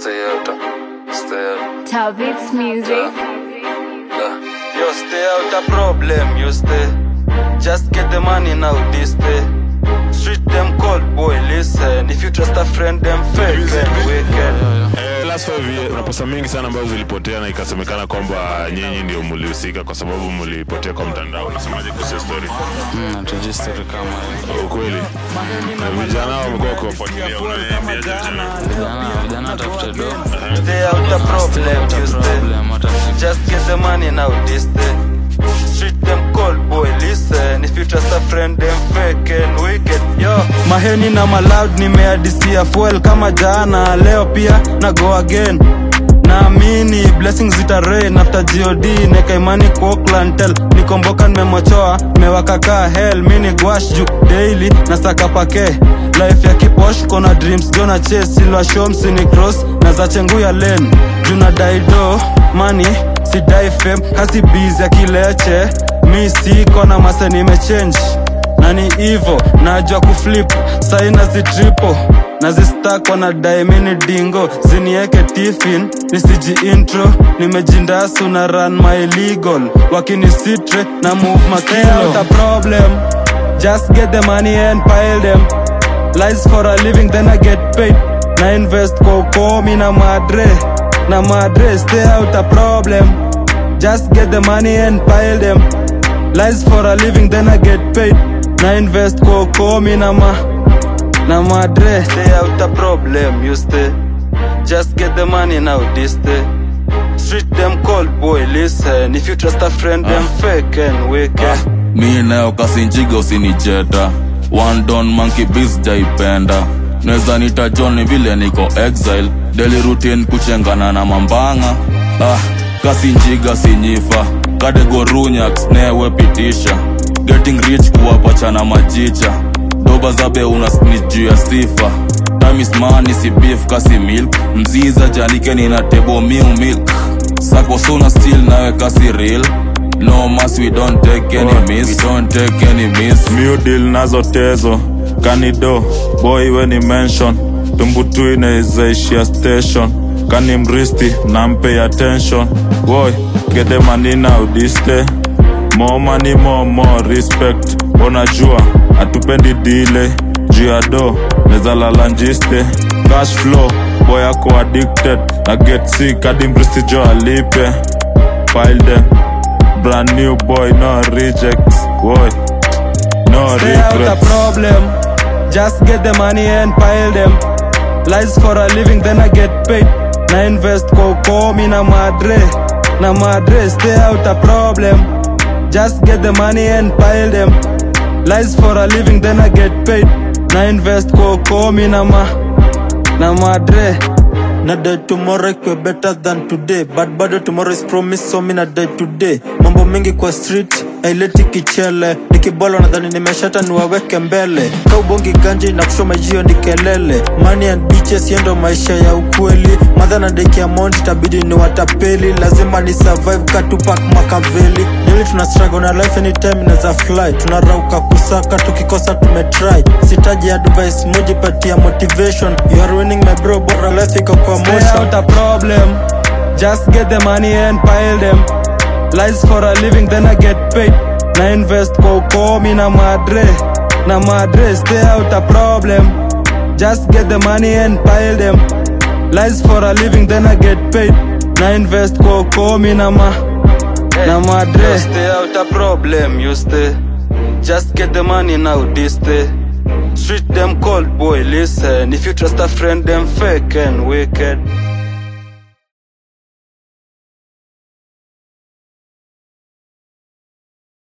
stay out, uh, stay out. Talbot's music. Uh, yo, stay out a problem, you stay. Just get the money now, this day. Street them cold, boy, listen. If you trust a friend, them fake and wicked. Eh, last five years kuna pesa mingi sana ambazo zilipotea na ikasemekana kwamba nyinyi ndio mlihusika kwa sababu mlipotea kwa mtandao. Unasemaje kuhusu hiyo story? Hatujui story kama hiyo. Ukweli na vijana wamekuwa kuwafuatilia, unawaambiaje vijana? Vijana vijana watafute do. Stay out a problem, you stay. Problem watafute. Just get the money now, this day. Street them cold, boy, listen. If you trust a friend, them fake and wicked. Yo, maheni na maloud nimeadisia fuel kama jana, leo pia na go again. naamini blessings zita rain after god neka imani kwa Oakland nikomboka nimemochoa mewakakaa hell mini gwash juu daily na saka pake life ya kiposh kona dreams jona chase silwa shows ni cross na za chengu ya lane juna daido money sidai fame kasi busy ya kileche mi siko na mase nimechange nani hivo najua kuflip saina zitripo nazistak wanadai mini dingo zinieke tifin nisiji intro nimejindasu na run my legal wakini sitre na move makilo problem just get the money and pile them lies for a living then i get paid na invest kwa ukomi na madre na madre stay out a problem just get the money and pile them lies for a living then i get paid na invest kwa ukomi na ma na madre stay out a problem you stay just get the money now this day street them cold boy listen if you trust a friend them fake and wicked mi nayo kasinjiga usinicheta one don monkey bis jaipenda naweza nita john vile niko exile daily routine kuchengana na mambanga ah, kasinjiga sinyifa kadegorunyax newepitisha getting rich kuwapachana majicha doba zabe una snitch juu ya sifa time is money si beef kasi milk mziza janike nina tebo miu milk sako sona still nawe kasi real no mas we don't take any miss we don't take any miss Miu deal nazo tezo kanido boy we ni mention tumbutu inaizaishia station kani mristi nampe attention boy get the money now this day more money more more respect unajua hatupendi dile juu ya do neza lala njiste cash flow boy ako addicted na get sick hadi mristi jo alipe file them brand new boy no rejects boy no Stay out a regrets problem. Just get the money and pile them. Lies for a living, then I get paid. Na invest kwa ukomi na madre. Na madre, stay out a problem. Just get the money and pile them. Lies for a living, then I get paid. Na invest kwa ukomi na ma. Na madre. na die tomorrow ikwe better than today but bado tomorrow is promise so mi na die today mambo mengi kwa street aileti kichele nikibola nadhani nimeshata niwaweke mbele kaubongi ganji na kushoma jio ni kelele money and bitches yendo maisha ya ukweli madha na deki amount itabidi ni watapeli lazima ni survive katupak makaveli nili tuna struggle na life anytime inaweza fly tunarauka kusaka tukikosa tumetry sitaji advice mujipatia motivation you are winning my bro bora life iko kwa motion out a problem just get the money and pile them lies for a living then i get paid na invest kwa ukomi na madre na madre stay out a problem just get the money and pile them lies for a living then i get paid na invest kwa ukomi na ma na madre stay out a problem you stay just get the money now this day street them cold boy listen if you trust a friend them fake and wicked